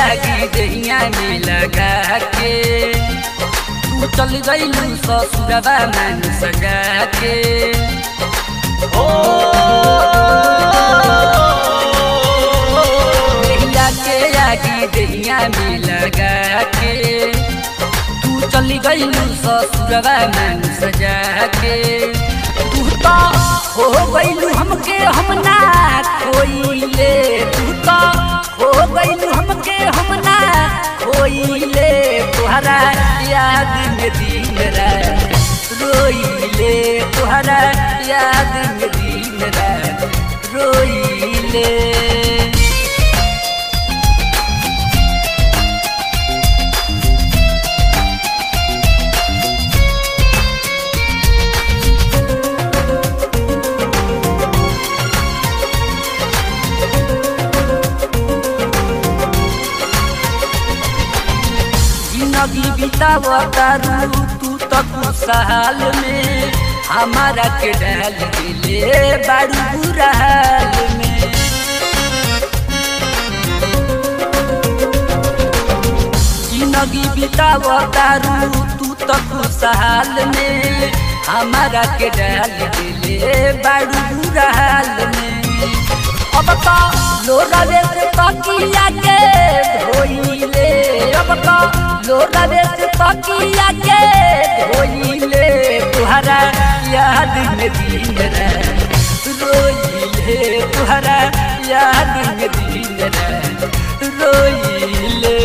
आगी दहिया में लगा के तू चल गईलू ससुरवा मन सजा के ओ दहिया के आगी दहिया में लगा के तू चली गईलू ससुरवा मन सजा के तू तो हो गईलू हमके हम ना खोइले तू तो हो गईलू हमके हम ना खोइले तुहरा याद में दिन रात रोइले तुहरा याद में दिन रात रोइले जिंदगी बितावतारू तू तो खुशहाल में हमारा के डाल दिले बारू बुरा हाल में जिंदगी बितावतारू तू तो खुशहाल में हमारा के डाल दिले बारू बुरा हाल में अब तो लोरावे से तकिया के धोइले अब तो लोरावे से तकिया के धोइले तुहरा याद में दिन रात रोइले तुहरा याद में दिन रात रोइले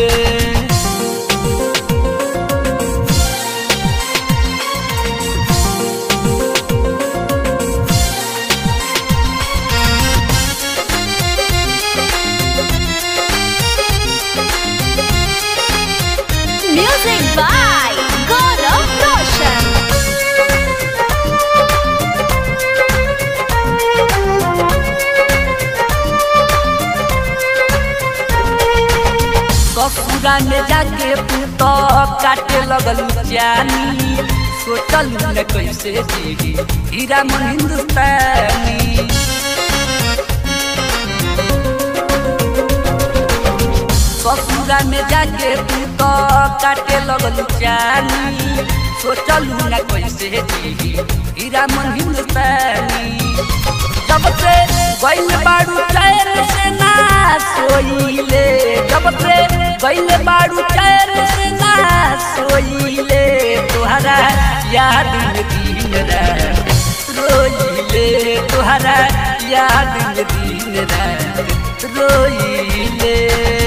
Music by Gaurav Roshan. ससुरा में जाके तू तो काटे लगल जानी सोचल न कैसे जी हीरा मन हिंदुस्तानी ससुरा में जाके तू तो काटे लगल जानी सोचल न कैसे जी हीरा मन हिंदुस्तानी जब से गइल बाड़ू चैन से ना सोइले जब से गइल बाड़ू चैन से ना सोइले तुहरा याद में दिन रात रोइले तुहरा याद में दिन रात रोइले